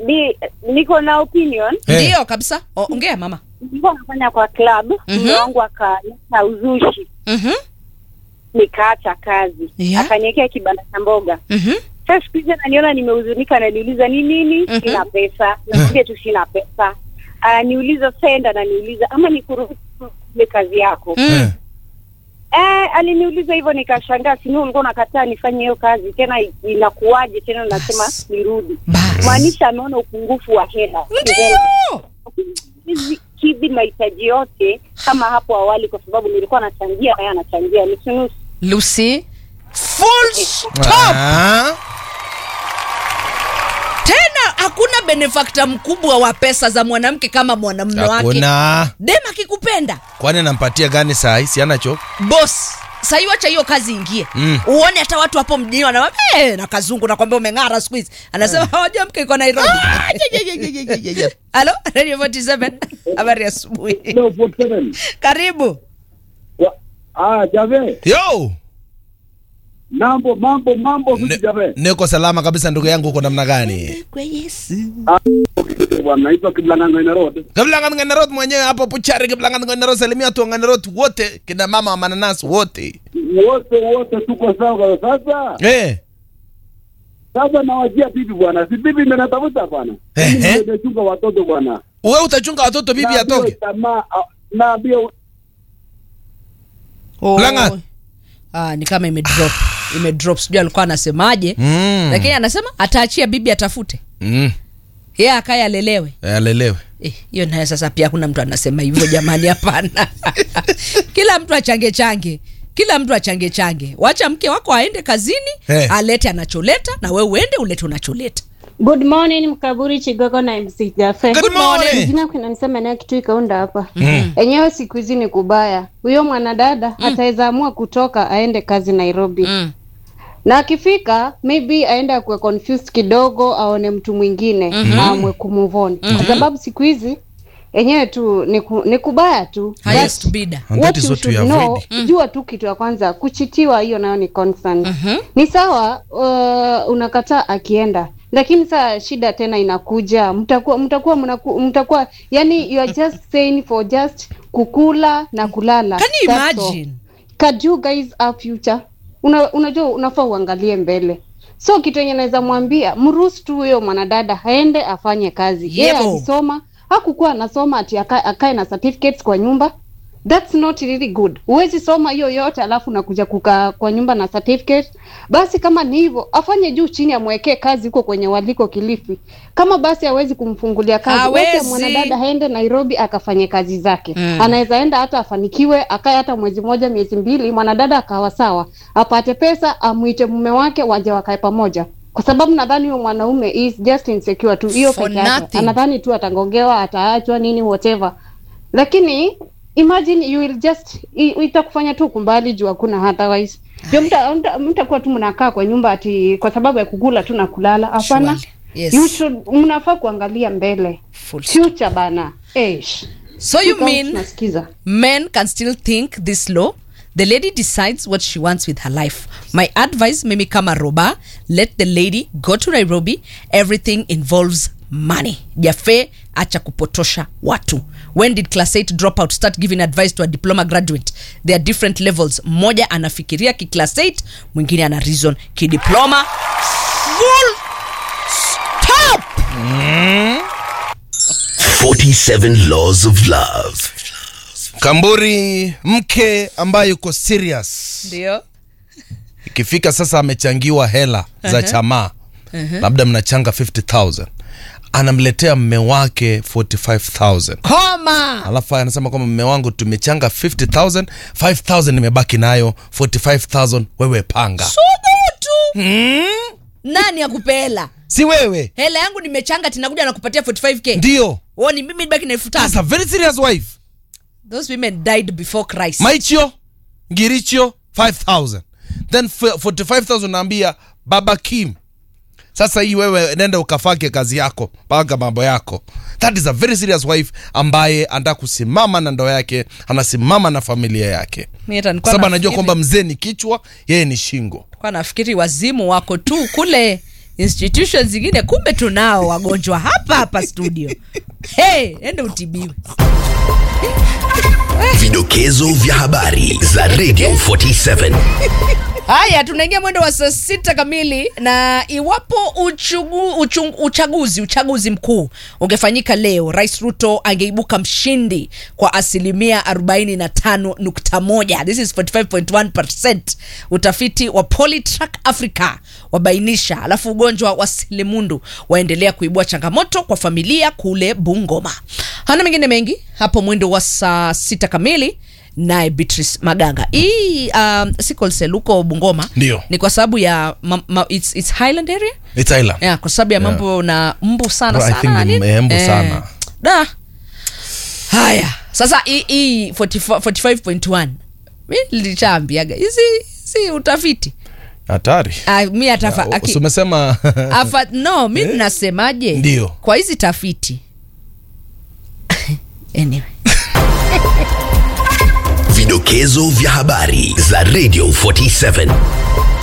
mi niko na opinion Eh. ndio kabisa O- ongea mama nilikuwa nafanya kwa club mume wangu akaleta uzushi Mhm, nikaacha kazi Yeah. akaniwekea kibanda cha mboga mhm. sasa siku hizi ananiona nimehuzunika ananiuliza ni nini Mhm. sina pesa naambia tu sina pesa ananiuliza senda ananiuliza ama nikuruhusu ile kazi yako Mm. Eh. eh, aliniuliza hivyo nikashangaa sini ulikuwa unakataa nifanye hiyo kazi tena inakuwaje tena nasema Bas. nirudi Bas. maanisha ameona upungufu wa hela Ndio. hizi kidhi mahitaji yote kama hapo awali kwa sababu nilikuwa nachangia naye anachangia nusu nusu Lucy full stop Ah. tena hakuna benefactor mkubwa wa pesa za mwanamke kama mwanamume wake Hakuna. dem akikupenda Kwani anampatia gani saa hii? Si anacho? bos sahii wacha hiyo kazi ingie Mm. uone hata watu hapo mjini wanawambia "Eh, na kazungu nakwambia umeng'ara siku hizi anasema hawaja mke iko nairobi halo radio 47 habari ya asubuhi Hello, 47. karibu Wa- Ah, Jave. Yo. Mambo mambo mambo vipi Ne- Jave? Niko salama kabisa ndugu yangu, uko namna gani? kwa yesu Bwana naitwa Kiblanganga ina road. Kiblangan Nganarot mwenyewe hapo Puchari, Kiblangan Nganarot, salimia tu Nganarot wote, kina mama wa mananasi wote. Wote wote tuko sawa sasa. Eh. Sasa nawajia bibi bwana. Si bibi ndio natafuta bwana. Ehe. Mimi ndio nachunga watoto bwana. Wewe utachunga watoto bibi Na atoke. hiyo Tamaa ah, na bio Oh. Langat. Ah, ni kama imedrop imedrop sijui alikuwa anasemaje Mm. lakini anasema ataachia bibi atafute Mm. yeye akaye alelewe Eh, Alelewe. Eh, hiyo naye sasa pia kuna mtu anasema hivyo jamani hapana kila mtu achange change kila mtu achange change wacha mke wako aende kazini Eh. alete anacholeta na we uende ulete unacholeta Good morning Mkaburi Chigogo na MC Jafe. Good morning. Jina kuna nisema naye kitu ikaunda hapa. Enyewe siku hizi ni kubaya. Huyo mwanadada ataweza amua kutoka aende kazi Nairobi. mm. Na akifika maybe aende akuwe confused kidogo aone mtu mwingine mm amwe kumove on. Kwa sababu siku hizi enyewe tu ni, ku, ni kubaya tu. highest bidder And What that is you what we should know, avoid. jua tu kitu ya kwanza kuchitiwa hiyo nayo ni constant ni sawa uh, unakataa akienda lakini saa shida tena inakuja mtakuwa mtakuwa mnaku- mtakuwa yani you are just saying for just kukula na kulala can you That's all. imagine Can you guys have future Una, unajua unafaa uangalie mbele so kitu yenye naweza mwambia mruhusu tu huyo mwanadada aende afanye kazi yeye Yebo. alisoma hakukuwa anasoma ati aka- akae na certificates kwa nyumba that's not really good huwezi soma hiyo yote alafu nakuja kukaa kwa nyumba na certificate basi kama ni hivyo afanye juu chini amwekee kazi huko kwenye waliko kilifi kama basi hawezi kumfungulia kazi Hawezi. wacha mwanadada aende nairobi akafanye kazi zake Mm. anaweza enda hata afanikiwe akae hata mwezi mmoja miezi mbili mwanadada akawa sawa apate pesa amwite mume wake waje wakae pamoja kwa sababu nadhani huyo mwanaume is just insecure tu hiyo For peke yake nothing. anadhani tu atangogewa ataachwa nini whatever lakini imagine you will just i- itakufanya tu kumbali juu hakuna otherwise ndio mta- mta- mtakuwa tu mnakaa kwa nyumba ati kwa sababu ya kukula tu na kulala hapana Surely. Yes. you should mnafaa kuangalia mbele Full stop. future bana Eish. so you Kama mean tunasikiza men can still think this low the lady decides what she wants with her life my advice mimi kama roba let the lady go to nairobi everything involves money jafe acha kupotosha watu when did class 8 dropout start giving advice to a diploma graduate there are different levels mmoja anafikiria ki class 8 mwingine ana reason kidiploma full stop 47 Laws of Love. Kamburi, mke ambaye yuko serious ndio ikifika sasa amechangiwa hela za chamaa labda mnachanga 50000 anamletea mme wake 45000 koma alafu anasema kwamba mme wangu tumechanga 50000 5000 nimebaki nayo 45000 wewe panga subutu nani akupela si wewe hela yangu nimechanga tinakuja nakupatia 45k ndio oh, ni mimi baki na elfu That's tano a very serious wife those women died before christ maichio ngirichio 5000 then f- 45000 naambia baba kim sasa hii wewe nenda ukafake kazi yako panga mambo yako that is a very serious wife ambaye anataka kusimama na ndoa yake anasimama na familia yake Mi hata Kwa nilikuwa sababu anajua nafikiri- kwamba mzee ni kichwa yeye ni shingo nilikuwa nafikiri wazimu wako tu kule institution zingine kumbe tunao wagonjwa hapa hapa studio hey, ende utibiwe Vidokezo vya habari za Radio 47. haya tunaingia mwendo wa saa sita kamili na iwapo uchugu, uchung, uchaguzi uchaguzi mkuu ungefanyika leo rais ruto angeibuka mshindi kwa asilimia 45.1 this is 45.1 utafiti wa polytrack africa wabainisha alafu ugonjwa wa selimundu waendelea kuibua changamoto kwa familia kule bungoma hana mengine mengi hapo mwendo wa saa sita kamili naye beatrice maganga hii um, sickle cell huko bungoma Ndio. ni kwa sababu ya ma, ma, it's, it's highland area It's Island. yeah, kwa sababu ya Yeah. mambo na mbu sana Bro, I sana think ni nini? mbu sana. da haya sasa hii- hii 45 45.1 mi lilishaambiaga hizi si utafiti Hatari. Ah, mi atafa Ya, aki- si umesema afa no mi nasemaje Ndio. kwa hizi tafiti anyway Vidokezo vya habari za Radio 47.